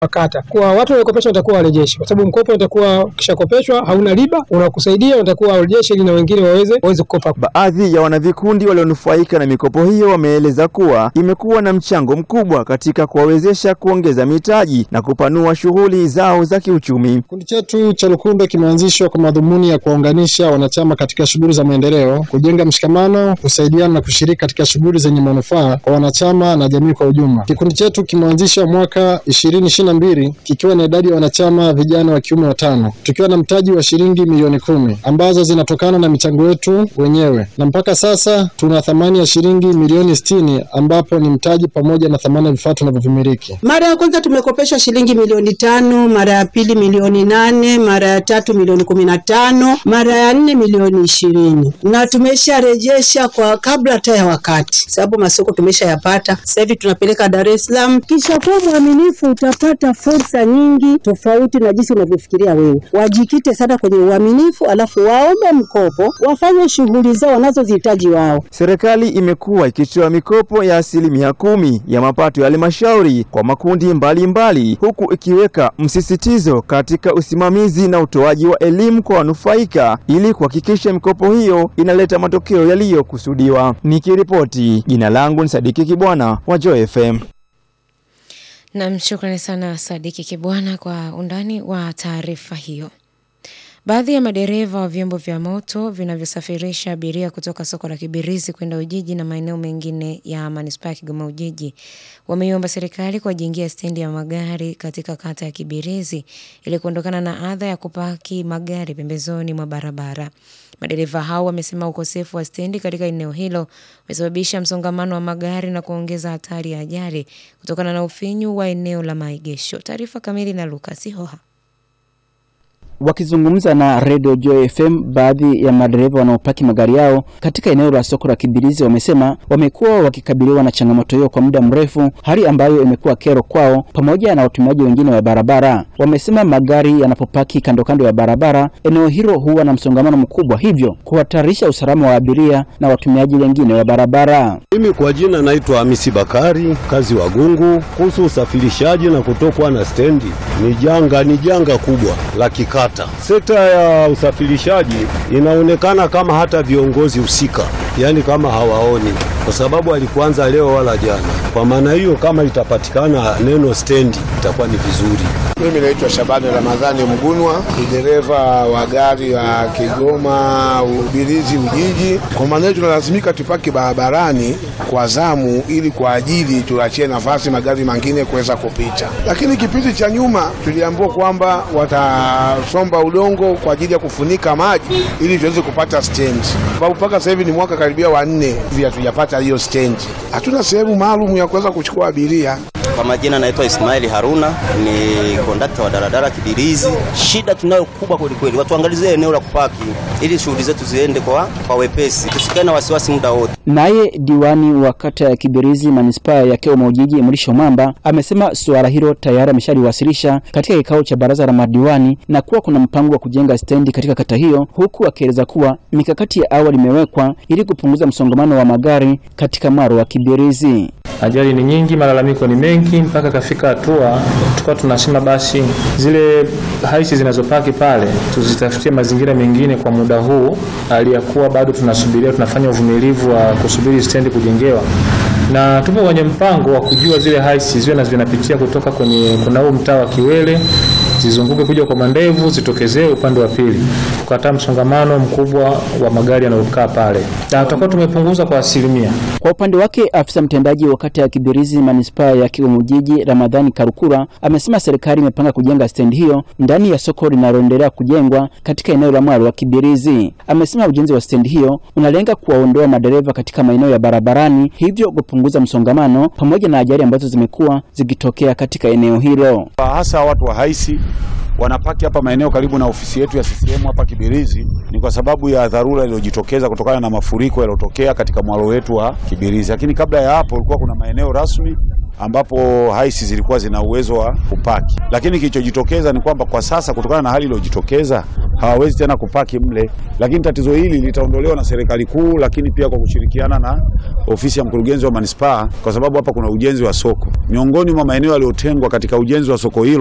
kata kwa watu waliokopeshwa watakuwa warejeshi, kwa sababu mkopo utakuwa ukishakopeshwa hauna riba, unakusaidia unatakuwa warejeshi ili na wengine waweze waweze kukopa. Baadhi ya wanavikundi walionufaika na mikopo hiyo wameeleza kuwa imekuwa na mchango mkubwa katika kuwawezesha kuongeza mitaji na kupanua shughuli zao za kiuchumi. Kikundi chetu cha Lukundo kimeanzishwa kwa madhumuni ya kuwaunganisha wanachama katika shughuli za maendeleo, kujenga mshikamano, kusaidiana na kushiriki katika shughuli zenye manufaa kwa wanachama na jamii kwa ujumla. Kikundi chetu kimeanzishwa mwaka ishirini ishirini na mbili kikiwa na idadi ya wanachama vijana wa kiume watano, tukiwa na mtaji wa shilingi milioni kumi ambazo zinatokana na michango yetu wenyewe, na mpaka sasa tuna thamani ya shilingi milioni sitini ambapo ni mtaji pamoja na thamani ya vifaa tunavyovimiliki. Mara ya kwanza tumekopeshwa shilingi milioni tano, mara ya pili milioni nane, mara ya tatu milioni kumi na tano, mara ya nne milioni ishirini na tumesharejesha kwa kabla hata ya wakati, sababu masoko tumeshayapata. Sasa hivi tunapeleka Dar es Salaam. Kisha kuwa mwaminifu, utapata fursa nyingi tofauti na jinsi unavyofikiria wewe. Wajikite sana kwenye uaminifu, alafu waombe mkopo, wafanye shughuli zao wanazozihitaji wao. Serikali imekuwa ikitoa mikopo ya asilimia kumi ya mapato ya halmashauri kwa makundi mbalimbali mbali, huku ikiweka msisitizo katika usimamizi na utoaji wa elimu kwa wanufaika ili kuhakikisha mikopo hiyo inaleta matokeo yaliyokusudiwa. Nikiripoti, jina langu ni Sadiki Kibwana wa Joy FM. Nam, shukrani sana Sadiki Kibwana kwa undani wa taarifa hiyo. Baadhi ya madereva wa vyombo vya moto vinavyosafirisha abiria kutoka soko la Kibirizi kwenda Ujiji na maeneo mengine ya manispaa ya Kigoma Ujiji wameiomba serikali kuwajengea stendi ya magari katika kata ya Kibirizi ili kuondokana na adha ya kupaki magari pembezoni mwa barabara. Madereva hao wamesema ukosefu wa stendi katika eneo hilo umesababisha msongamano wa magari na kuongeza hatari ya ajali kutokana na ufinyu wa eneo la maegesho. Taarifa kamili na Lucas Hoha. Wakizungumza na Radio Joy FM, baadhi ya madereva wanaopaki magari yao katika eneo la soko la Kibirizi wamesema wamekuwa wakikabiliwa na changamoto hiyo kwa muda mrefu, hali ambayo imekuwa kero kwao pamoja na watumiaji wengine wa barabara. Wamesema magari yanapopaki kando kando ya barabara, eneo hilo huwa na msongamano mkubwa, hivyo kuhatarisha usalama wa abiria na watumiaji wengine wa barabara. Mimi kwa jina naitwa Hamisi Bakari, kazi wa Gungu. Kuhusu usafirishaji na kutokwa na stendi, ni janga, ni janga kubwa la kikata. Sekta ya usafirishaji inaonekana kama hata viongozi husika, yaani kama hawaoni, kwa sababu alikuanza leo wala jana. Kwa maana hiyo, kama itapatikana neno stendi itakuwa ni vizuri. Mimi naitwa Shabani Ramadhani Mgunwa, ni dereva wa gari la Kigoma Ubirizi Ujiji. Kwa maana hiyo tunalazimika tupaki barabarani kwa zamu, ili kwa ajili tuachie nafasi magari mengine kuweza kupita. Lakini kipindi cha nyuma tuliambiwa kwamba watasomba udongo kwa ajili ya kufunika maji ili tuweze kupata stendi, sababu mpaka sasa hivi ni mwaka karibia wa nne hivi hatujapata hiyo stendi. Hatuna sehemu maalum ya kuweza kuchukua abiria. Kwa majina naitwa Ismaili Haruna, ni kondakta wa daladala Kibirizi. Shida tunayo kubwa kweli kweli, watuangalizie eneo la kupaki ili shughuli zetu ziende kwa, kwa wepesi, tusikae na wasiwasi muda wote. Naye diwani wa kata ya Kibirizi manispaa ya Kigoma Ujiji Mrisho Mamba amesema suala hilo tayari ameshaliwasilisha katika kikao cha baraza la madiwani na kuwa kuna mpango wa kujenga stendi katika kata hiyo, huku akieleza kuwa mikakati ya awali imewekwa ili kupunguza msongamano wa magari katika maro wa Kibirizi. Ajali ni nyingi, malalamiko ni mengi, mpaka kafika hatua tukawa tunasema basi zile haisi zinazopaki pale tuzitafutie mazingira mengine kwa muda huu, hali ya kuwa bado tunasubiria, tunafanya uvumilivu wa kusubiri stendi kujengewa, na tupo kwenye mpango wa kujua zile haisi ziwe na zinapitia kutoka kwenye kuna huu mtaa wa Kiwele zizunguke kuja kwa mandevu zitokezee upande wa pili, kukataa msongamano mkubwa wa magari yanayokaa pale, na tutakuwa tumepunguza kwa asilimia. Kwa upande wake afisa mtendaji wa kata ya Kibirizi manispaa ya Kigoma Ujiji Ramadhani Karukura amesema serikali imepanga kujenga stendi hiyo ndani ya soko linaloendelea kujengwa katika eneo la mwalo wa Kibirizi. Amesema ujenzi wa stendi hiyo unalenga kuwaondoa madereva katika maeneo ya barabarani, hivyo kupunguza msongamano pamoja na ajali ambazo zimekuwa zikitokea katika eneo hilo. Hasa watu wa haisi wanapaki hapa maeneo karibu na ofisi yetu ya CCM hapa Kibirizi, ni kwa sababu ya dharura iliyojitokeza kutokana na mafuriko yaliyotokea katika mwalo wetu wa Kibirizi. Lakini kabla ya hapo, ulikuwa kuna maeneo rasmi ambapo haisi zilikuwa zina uwezo wa kupaki, lakini kilichojitokeza ni kwamba kwa sasa kutokana na hali iliyojitokeza hawawezi tena kupaki mle, lakini tatizo hili litaondolewa na serikali kuu, lakini pia kwa kushirikiana na ofisi ya mkurugenzi wa manispaa, kwa sababu hapa kuna ujenzi wa soko. Miongoni mwa maeneo yaliyotengwa katika ujenzi wa soko hilo